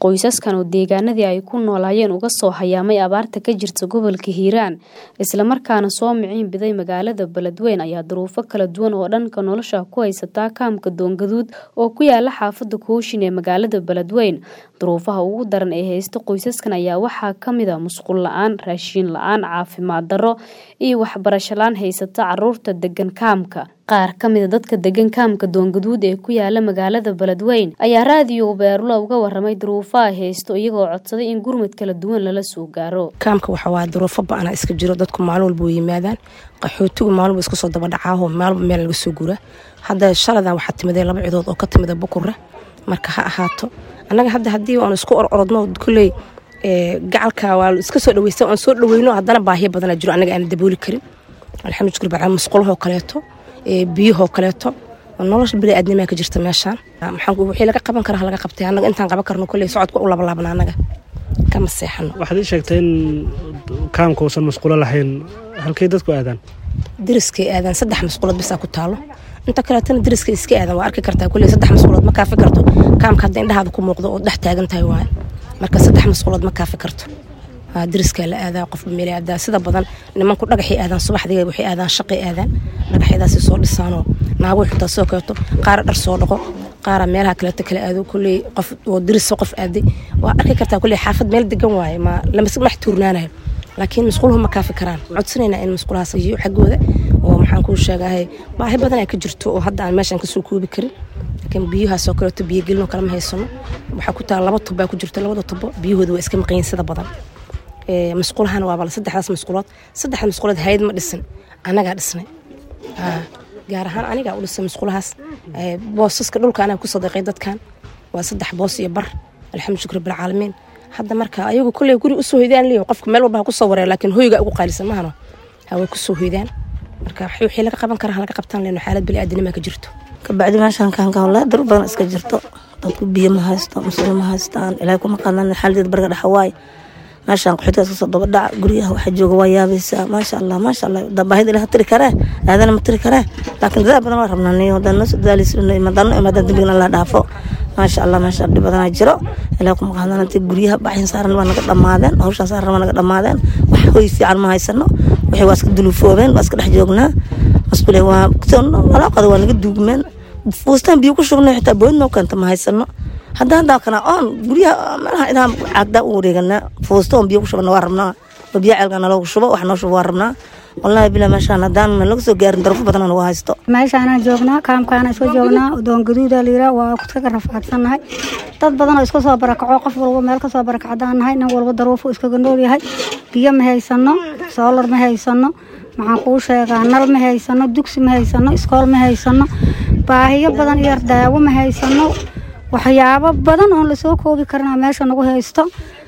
Qoysaskan oo deegaanadii ay ku noolaayeen uga soo hayaamay abaarta ka jirta gobolka Hiiraan isla markaana soo miciin biday magaalada Beledweyne ayaa duruufo kala duwan oo dhanka nolosha ku haysta kaamka Doongaduud oo ku yaala xaafada Kooshin ee magaalada Beledweyne. Duruufaha ugu daran ee haysta qoysaskan ayaa waxaa ka mid ah musqul la'aan, raashin la'aan, caafimaad darro iyo waxbarasho la'aan haysata caruurta degan kaamka. Qaar ka mid ah dadka degan kaamka Doongaduud ee ku yaala magaalada Beledweyne ayaa raadiyo Beerlo uga warramay duruufaha ay haysto iyagoo codsaday in gurmad kala duwan lala soo gaaro. kaamka waxa waa duruufo ba'ana iska jiro dadku maalin walba way yimaadaan qaxootigu maalin walba iska soo daba dhacaaho maalba meel laga soo guraa hadda shaladan waxaa timiday laba cidood oo ka timida bukure marka ha ahaato annaga hadda haddii aan isku or orodno kulley gacalka waa iska soo dhaweysta aan soo dhaweyno haddana baahiyo badana jiro annaga aan dabooli karin alxamdu shukr bacala musqulahoo kaleeto biyahoo kaleeto nolosha bili aadnimaa ka jirta meeshaan maxaan wixii laga qaban kara laga qabtay annaga intaan qaban karno kolley socodka u labalaabna annaga kama seexano waxaad ii sheegtay in kaamka uusan masquulo lahayn halkay dadku aadaan deriskay aadaan saddex masquulood bisaa ku taalo inta kaleetana deriska iska aadan waa arki kartaa kulley saddex masquulood ma kaafi karto kaamka hadda indhahaada ku muuqdo oo dhex taagan tahay waaye marka saddex masquulood ma kaafi karto deriskaa la aadaa qofba meel aadaa sida badan nimanku dhagaxay aadaan subaxdii waxay aadaan shaqay aadaan dhagaxyadaasi soo dhisaanoo naago xitaa soo kaleeto qaara dhar soo dhaqo qaara meelaha kaleeto kala aado kulley qof oo derisa qof aaday waa arki kartaa kulley xaafad meel degan waaye ma lamax tuurnaanayo laakiin masquuluhu ma kaafi karaan codsanaynaa in masquulahaas iyo xaggooda oo maxaan kuu sheegahay baahi badan ay ka jirto oo hadda aan meeshaan kasoo koobi karin laakiin biyahaasoo kaleeto biyogelino kalama haysano waxaa ku taala laba tub baa ku jirta labada tubo biyahooda waa iska maqanyiin sida badan masquulahana waaba saddexdaas masquulood saddexda masquulood hayad ma dhisin annagaa dhisnay gaar ahaan anigaa u dhisay masquulahaas boosaska dhulka anaga ku sadiiqay dadkan waa saddex boos iyo bar alxamdu shukr bilcaalamiin hadda marka ayagu kolley guri usoo hoydaan leeyahay qofka meel walba ha kusoo wareer laakiin hoyga ugu qaalisan mahano haway kusoo hoydaan marka wixii laga qaban karaa laga qabtaan leeno xaalad bili aadinima ka jirto kabacdi meeshaan kaanka walaa dur badan iska jirto dadku biyo ma haysto musqul ma haystaan ilaahay kuma qaadan xaaladeed bariga dhexa waaye meeshaan qaxootigaas kasoo daba dhaca guryaha waxa jooga waa yaabaysaa maasha allah maasha allah baahida ilaha tiri karee aadana ma tiri karee laakiin dadaal badan waa rabnaa niyo hadaan noo soo dadaalaysa madano imaadaan dembigana la dhaafo maasha allah meesha dhib badanaa jiro ilaah kuma qaadan intii guryaha baxin saaran waa naga dhammaadeen hawshaan saaran waa naga dhammaadeen wax hoy fiican ma haysano wixii waa iska duluufoobeen waa iska dhex joognaa masquule waa nalaaqada waa naga duugmeen fuustaan biyo ku shubnay xitaa bood noo keenta ma haysano hadda haddaa kana oon guryaha meelaha idaha caagdaa u wareeganaa fuusta oon biyo ku shubana waa rabnaa oo biyo ceelka naloogu shubo wax noo shubo waa rabnaa wallaahi bila meeshaan haddaan laga soo gaarin darafo badan waa haysto meeshaanaan joognaa kaamkaana isku joognaa doongaduuda layira waa iskaga rafaadsannahay dad badan oo iska soo barakaco qof walba meel ka soo barakacdaan nahay nin walba daruufo iskaga nool yahay biyo ma haysano soolar ma haysano maxaan kuu sheegaa nal ma haysano dugsi ma haysano iskool ma haysano baahiyo badan iyo daawo ma haysano waxyaabo badan oon lasoo koobi karnaa meesha nagu haysto